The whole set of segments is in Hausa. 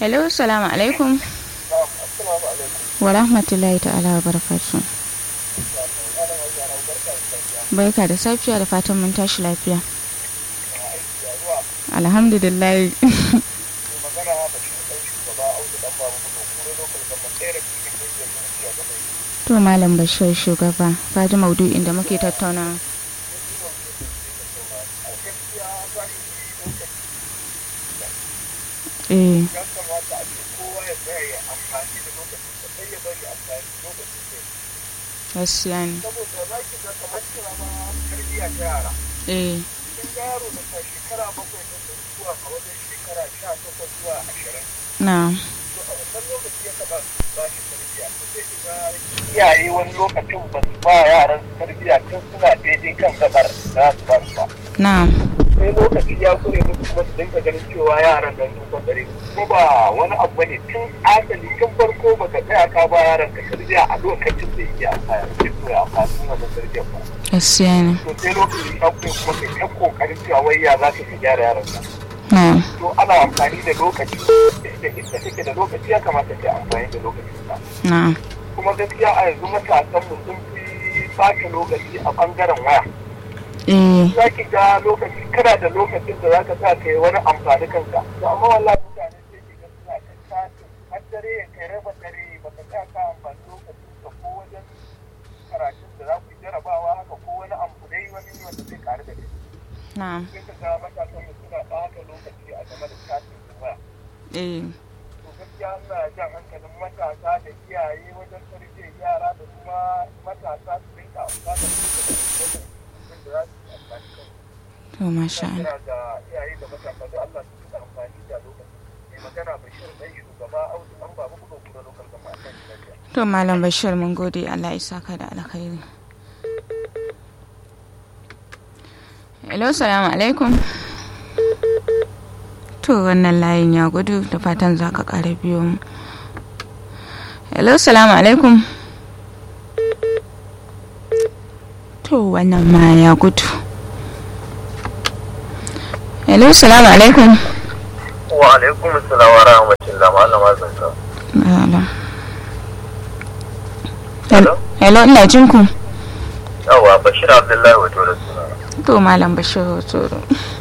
hello salamu alaikum wa rahmatullahi ta'ala wa barakatu barka da safiya da fatan mun tashi lafiya alhamdulillah to malam bashir shugaba faji maudu'in da muke tattauna eh gaskiya ne eh na iyaye wani lokacin ba su ba yaran tarbiyya tun suna daidai kan gabar za su ba su ba na sai lokaci ya kure musu kuma su dinga ganin cewa yaran nan sun kwandare ko ba wani abu bane tun asali tun farko ba ka tsaya ka ba yaran ka tarbiyya a lokacin da yake amfani da su ya amfani wannan tarbiyyar ba gaskiya ne to sai lokaci ya kure kuma kai ta kokarin cewa wai ya za ka gyara yaran nan na to ana amfani da lokaci da inda take da lokaci ya kamata ka amfani da lokacin ka na kuma gaskiya a yanzu matasan mu sun fi bata lokaci a bangaren waya eh za ki ga lokaci kana da lokacin da zaka sa kai wani amfani kanka to amma wallahi mutane sai ki ga suna ta tashi har dare ya kai raba dare ba ka sa ka amfani lokacin ka ko wajen karatun da za ku yi jarabawa haka ko wani abu dai wani wanda zai karu da kai na sai ka ga matasan mu suna bata lokaci a game da tashin waya eh to gaskiya ina jan hankalin matasa da iyaye wajen tarbiyyar yara da kuma matasa su rinka amfani da lokacin da za su yi amfani kansu to masha Allah kira ga iyaye da matasa da Allah su rika amfani da lokaci mai magana bashir dan shugaba audu an babu kudo kudo lokal gama a kan lafiya to malam bashir mun gode Allah ya saka da alkhairi hello salamu alaikum to wannan layin ya gudu da fatan za ka ƙara biyo mu hello salamu alaikum to wannan ma ya gudu hello salamu alaikum wa alaikum assalam wa rahmatullah malama zanka Malam. Hello? hello ina jin ku yawa bashir abdullahi wato da suna to malam bashir hotoro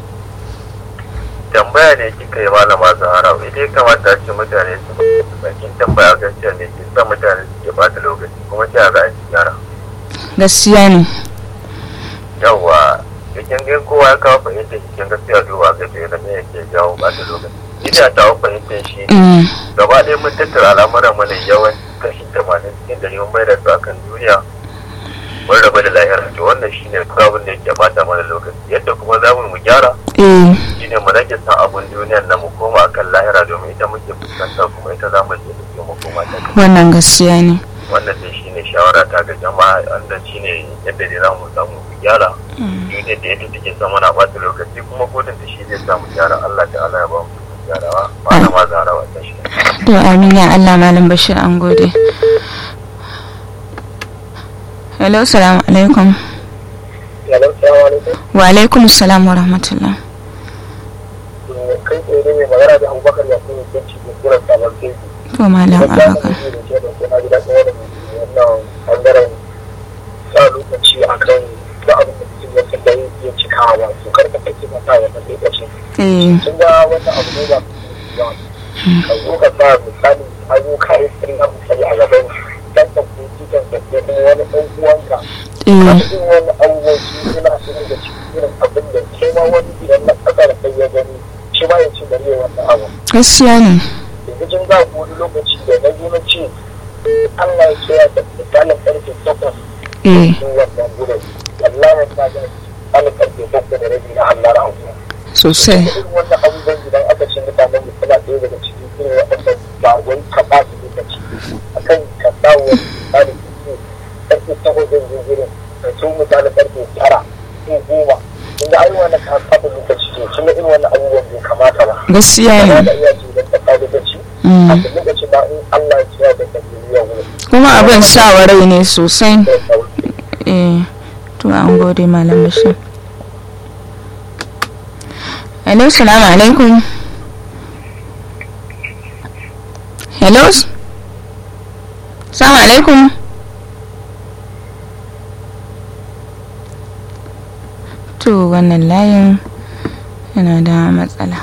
tambaya ne kika yi malama zahara idan kamata a ce mutane su bakin tambaya gaskiya ne ke sa mutane su ke bata lokaci kuma sai a za a ci gyara gaskiya ne yawa cikin gan kowa ya kawo fahimtar cikin gaskiya duba ga da me yake jawo bata lokaci ina ta fahimtar shi Mm, gaba ɗaya mun tattara al'amuran mu ne yawan kashi tamanin cikin dari mun bai da su akan duniya mun raba da lahira to wannan shine kawai abin da yake bata mana lokaci yadda kuma za mu gyara eh shine mu rage san abun duniyar nan mu koma akan lahira domin ita muke fuskanta kuma ita za mu je da mu koma ta wannan gaskiya ne wannan dai shine shawara ta ga jama'a wanda shine yadda dai za mu samu mu gyara duniyar da yadda take son mana bata lokaci kuma kodin da shi zai samu gyara Allah ta'ala ya ba mu gyarawa ba na ma zarawa ta shi to amin ya Allah malam bashir an gode hello salamu alaikum Yalan salamu alaikum. wa alaikum salam wa rahmatullah Kai tsaye ne mai magana da Abubakar ya kuma yanci da kuran sabon teku. to malam abaka da ke da ke na gida ɗaya da wannan ɓangaren sa lokaci a kan da abin da mutum ya da ya cika ba su karka kake mata wannan lokacin. eh Sun ga wata abu ne ba ba. Ka zo ka sa misali ayyuka ya sirri na misali a gaban dan ka kuci kan ka ko kuma wani ɗan uwanka. eh Kafin wani abubuwan su suna su da cikin irin abin da ke ma wani idan na ƙasa da kai ya gani shi ma ya ci gari ya wannan abu. gaskiya ne yanzu jin za ku wani lokaci da na zo na ce Allah ya ce ya da misalin karfe takwas eh sun wannan gudun wallahi ta ga misalin karfe bakwai da rabi na Allah rahu sosai irin wannan abubuwan idan aka ce mutanen mu suna ɗaya daga cikin irin waɗanda ba wai ka ba su lokaci akan ka sa wa misalin karfe takwas zan zo gurin ka so misalin karfe tara ko goma kun ga ai wannan ka saba lokaci to kun ga irin wannan abubuwan bai kamata ba gaskiya ba ne da iya ce idan ka sa lokaci Mm. a lokacin da in Allah ya tsaya da tafiya wurin kuma abin sa rai ne sosai da sauki eh to an gode malam bashir hello salamu alaikum hello salamu alaikum to wannan layin yana da matsala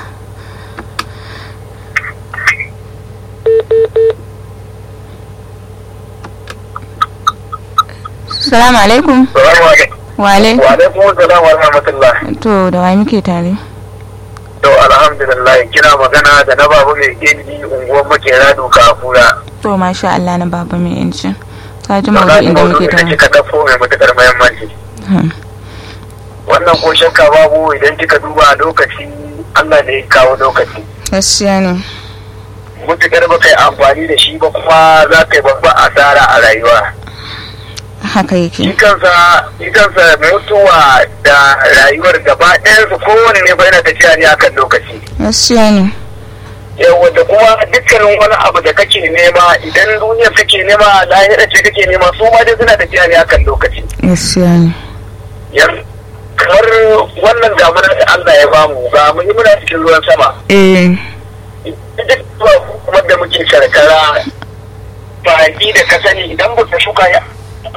salamu alaikum Salamu alaikum. wale Wa alaikum salam wa rahmatullah. to da wa muke tare To alhamdulillah kina magana da na babu mai gindi unguwar makera doka a kura. to masha Allah na baba mai yancin ka ji To na maudu'in da muke da tare kika dafo mai matukar muhimmanci. Hmm. Wannan ko shakka babu idan kika duba a lokaci Allah ne ya kawo lokaci. gaskiya ne Mutukar ba kai amfani da shi ba kuma za ka yi babban asara a rayuwa. haka Shi yake kansa shi kansa mutuwa da rayuwar gaba ɗayansu kowane ne ba yana tafiya ne akan lokaci. gaskiya ne yawa da kuma dukkanin wani abu da kake nema idan duniya kake nema lahira ce kake nema su ma dai suna tafiya ne akan lokaci gaskiya ne yan kamar wannan damunar da Allah ya bamu ga mu yi muna cikin ruwan sama eh duk kuma da muke karkara baki da ka sani idan ba ka shuka ya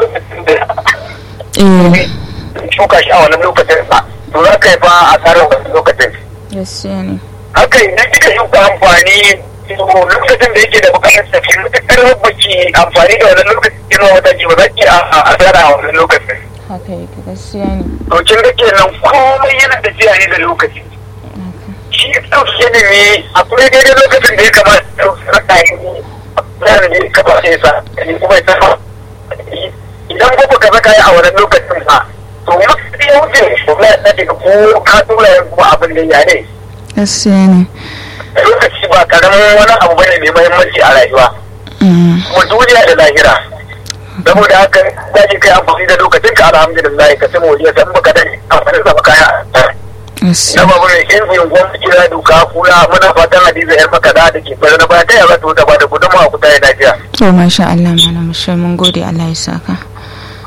eh shuka shi a wannan lokacin ba to za ka yi fa a tsarin wannan lokacin gaskiya ne haka idan kika shuka amfani to lokacin da yake da bukatar tafi matuƙar baki amfani da wannan lokacin kina wata ji ba za ki a asara a wannan lokacin haka yake gaskiya ne to kin ga kenan komai yana tafiya ne da lokaci shi ɗauki ilimi akwai daidai lokacin da ya kamata ya raka yi tsarin da ya kamata ya sa ni kuma ya sa idan ko baka saka yi a wannan lokacin ba to mutum ya wuce kuma ya daga ko ka tura yin kuma abin da ya ne gaskiya ne lokaci ba karamin wani abu bane mai muhimmanci a rayuwa Mm. kuma duniya da lahira saboda haka za ki kai amfani da lokacin ka alhamdulillah ka sai moriya san baka da amfani da kaya na gaskiya babu ne in yin gwamnati kira duka kula muna fatan hadiza yar makada da ke bari na baya ta yaba ta ba da gudunmawa ku ta yi lafiya to masha Allah malam shi mun gode Allah ya saka